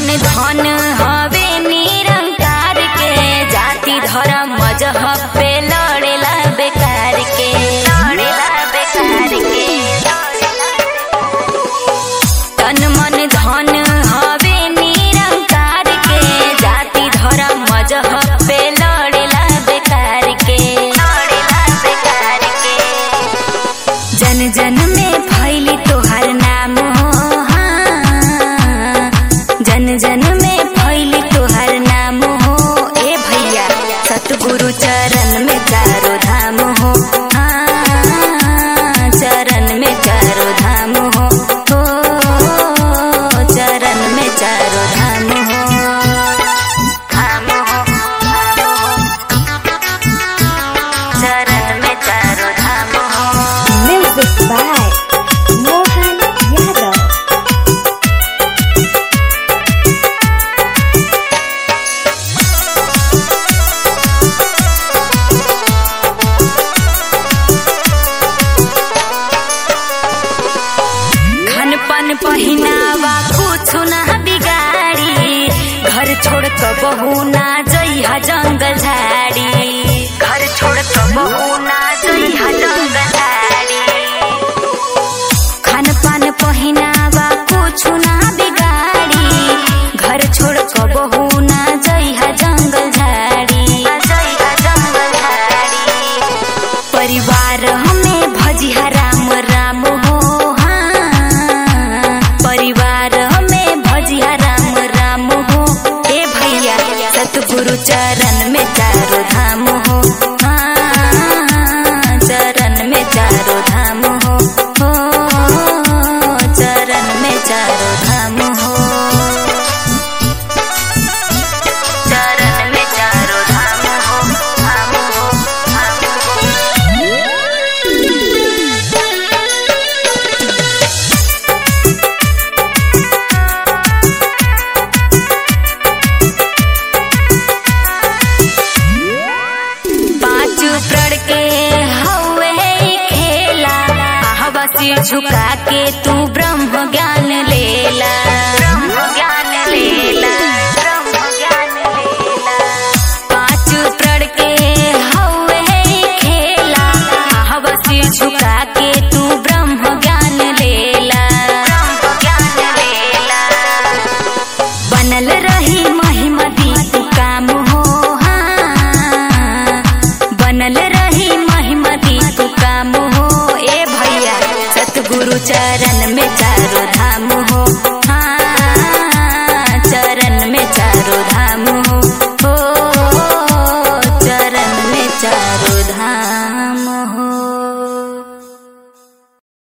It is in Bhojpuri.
धन हवे निरंकार के जाति धर्म मजहब पे लड़ेला बेकार के लड़ेला बेकार के तन मन धन हवे निरंकार के जाति धर्म मजहब पे लड़ेला बेकार के लड़ेला बेकार के जन जन में फैली तोहर नाम हो हाँ। जन जन में फैली तोहर नाम हो ए भैया सतगुरु चरण में चारो धाम हो हाँ, चरण में चारो धाम हो हो चरण में चारो धाम हो धाम हो चरण में चारो धाम हो Music by Mohan Yadav. खान पान पहिनावा कुछ ना बिगाड़ी घर छोड़ क बहू ना जइहा जंगल झाड़ी घर छोड़ क बहू ना जइहा जंगल झाड़ी खान पान पहिनावा कुछ ना बिगाड़ी घर छोड़ क बहू ना जइहा जंगल झाड़ी जइहा जंगल झाड़ी परिवार हमें भजिया राम राम हो हाँ परिवार हमें भजिया राम राम हो ए भैया सतगुरु चरण में चारो धाम हो हाँ चरण में चारो धाम हो हो चरण में चारो धाम हो चरण में चारो धाम हो धाम हो धाम हो पांच प्रण के हवे ई खेला आहवा सिर झुका के तू ब्रह्म ज्ञान लेला ब्रह्म ज्ञान लेला ब्रह्म ज्ञान लेला पांच प्रण के हवे ई खेला आहवा सिर झुका के तू ब्रह्म ज्ञान लेला ब्रह्म ज्ञान लेला बनल रही महिमा दीप काम हो हाँ। बनल रही महिमा दीप काम हो ए भैया सतगुरु चरण में चारो धाम